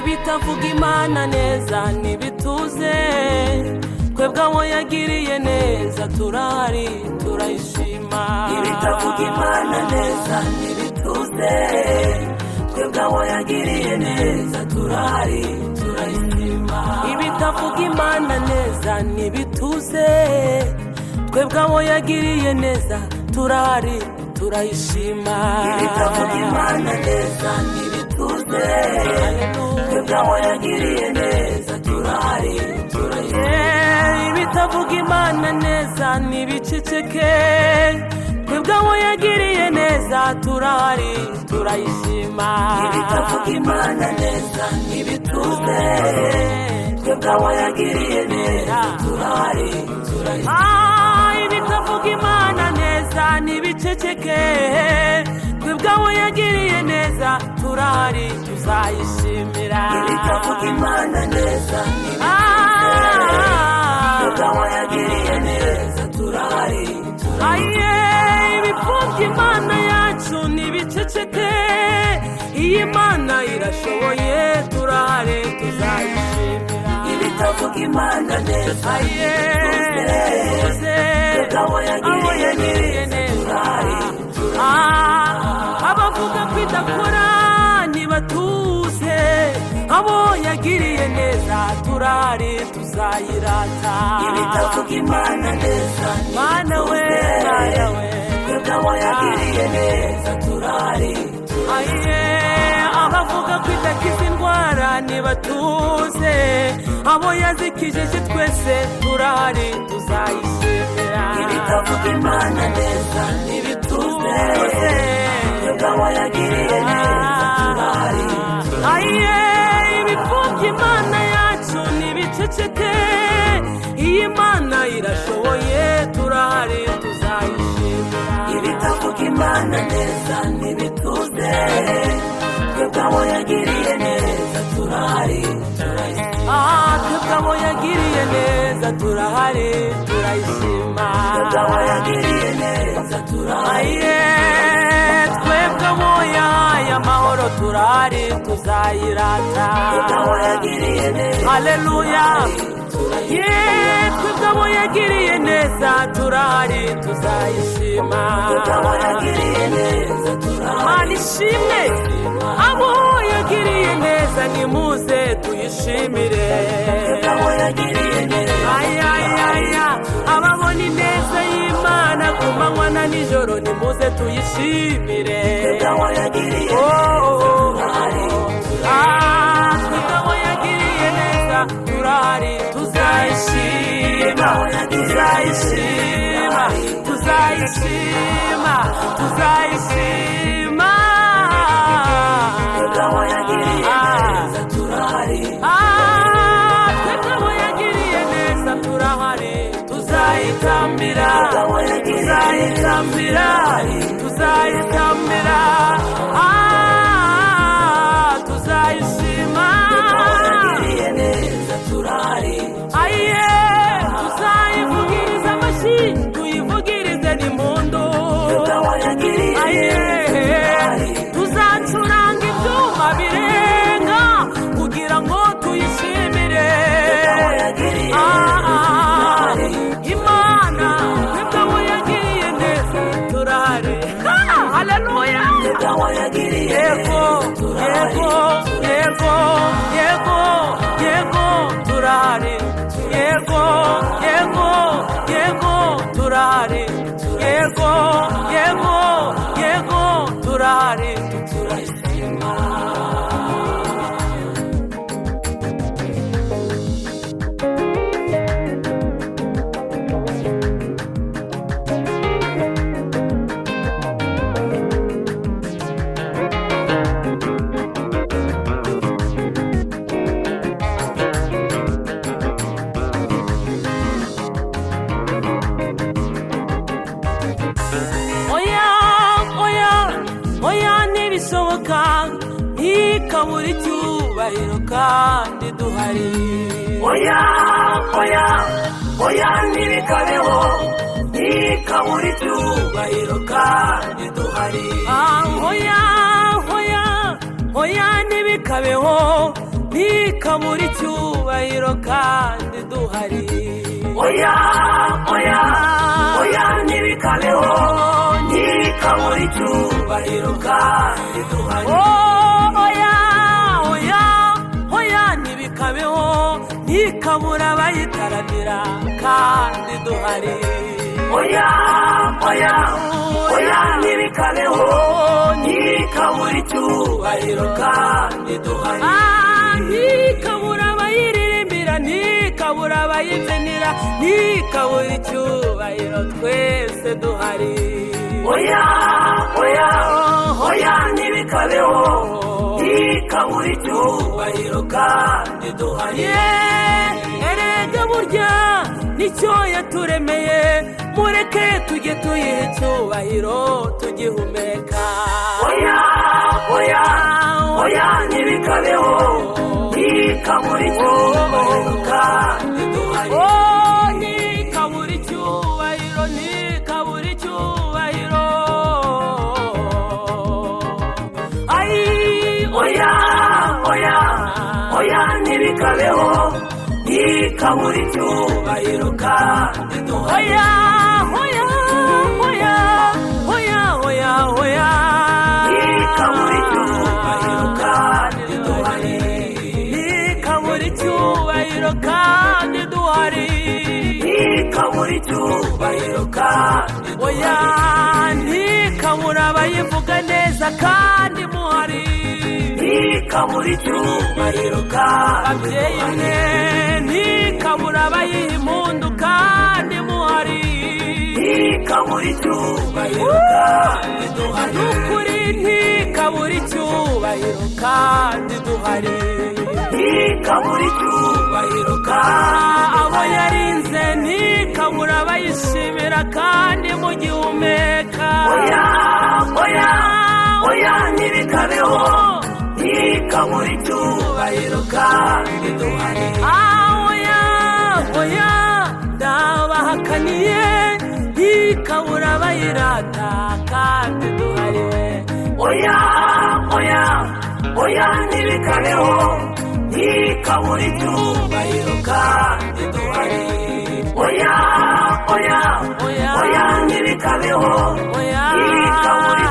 itavuga imana neza ntibituze twebwe abo yagiriye neza turahari turayishima ibitavuga imana neza ntibituze twebwe abo yagiriye neza turahari turayishima ibitavuga imana neza ntibituze twebwe abo yagiriye neza turahari turayishima ibitavuga imana neza ntibituze twebwe abo yagiriye neza turahari turayishima Eh, ibitavuga imana neza ntibiceceke twebwe abo yagiriye neza turahari turayishima ibitavuga imana neza ntibituze twebwe abo yagiriye neza turahari turayishima Ah, ibitavuga imana neza ntibiceceke twebwe abo yagiriye neza turahari tuzayishimira ibitavuga imana neza Ah, twebwe abo yagiriye neza turahari turayishima aye ibipfubya imana yacu ntibiceceke iyi mana irashoboye turahare tuzayishimira ibitavuga imana neza aye tuze Abo abo yagiriye yagiriye neza Ah, abavuga kwidakora ntibatuze abo yagiriye neza turahare tuzayirata ibitavuga imana neza mana we mana we twebwe abo yagiriye neza turahari aye abavuga ko idakiza indwara ntibatuze abo yazikijije twese turahari tuzayishimira ibitavuga imana neza ntibituze twebwe abo yagiriye neza turahari aye ibipfubya imana yacu ntibiceceke iyi mana irashoboye turahari tuzayishimira ibitavuga imana neza ntibituze twebwe abo yagiriye neza turahari turayishima aha twebwe abo yagiriye neza turahari turayishima twebwe abo yagiriye neza turahari aye twebwe abo yahaye amahoro turahari tuzayirata twebwe abo yagiriye neza haleluya ye twebwe abo yagiriye neza turahari tuzayishima twebwe abo yagiriye neza turahari mana ishimwe abo yagiriye neza nimuze tuyishimire twebwe abo yagiriye neza ayayaya ababona ineza y'imana ku manywa na nijoro nimuze tuyishimire twebwe abo yagiriye Oh, turahari ah, twebwe abo yagiriye neza turahari tuzayishima tuzayishima tuzayishima tuzayishima twebwe abo yagiriye Ah. neza turahari Ah, twebwe abo yagiriye neza turahari tuzayitambira twebwe abo yagiriye neza tuzayitambira tuzayitambira Ah, tuzayishima twebwe abo yagiriye neza turahari aye tuzayivugiriza amashyi tuyivugirize n'impundu twebwe abo yagiriye aye neza turahari tuzacuranga ibyuma birenga kugira ngo tuyishimire abo yagiriye Ah, ah, neza imana twebwe abo yagiriye neza turahari Ha, haleluya twebwe abo yagiriye yego yego yego yego yego turahari yego yego yego turahari yego yego yego turahari turayishima oya oya oya ntibishoboka ntikabure icyubahiro kandi duhari oya oya oya ntibikabeho ntikabura icyubahiro kandi duhari Ah, oya oya oya ntibikabeho ntikabure icyubahiro kandi duhari oya oya oya ntibikabeho ntikabure icyubahiro kandi duhari Oh, oya oya oya ntibikabeho ntikabure abayitaramira kandi duhari oya oya oya ntibikabeho ntikabure icyubahiro kandi duhari Ah, ntikabure abayiririmbira ntikabure abayibyinira ntikabure icyubahiro twese duhari oya oya oya ntibikabeho ntikabure icyubahiro kandi duhari Ye, erega burya nicyo yaturemeye mureke tujye tuyiha icyubahiro tugihumeka oya oya oya ntibikabeho ntikabure icyubahiro kandi duhari Oh, ntikabure icyubahiro ntikabure icyubahiro ay oya oya oya ntibikabeho ntikabure icyubahiro kandi duhari hoya hoya hoya hoya hoya hoya ntikabure icyubahiro kandi duhari ntikabure icyubahiro kandi duhari ntikabure icyubahiro kandi oya duhari ntikabure abayivuga neza kandi muhari ntikabure icyubahiro kandi babyeyi duhari mwe ntikabure abayiha impundu kandi muhari ntikabure icyubahiro kandi duhari n'ukuri ntikabure icyubahiro kandi duhari ntikabure icyubahiro kandi abo yarinze ntikabure abayishimira kandi mugihumeka oya oya oya ntibikabeho ntikabure icyubahiro kandi duhari ahoya hoya ndabahakaniye ntikabura abayirata kandi duhari we oya oya oya ntibikabeho ntikabure icyubahiro kandi duhari oya oya Oya. oya ntibikabeho Oya. ntikabure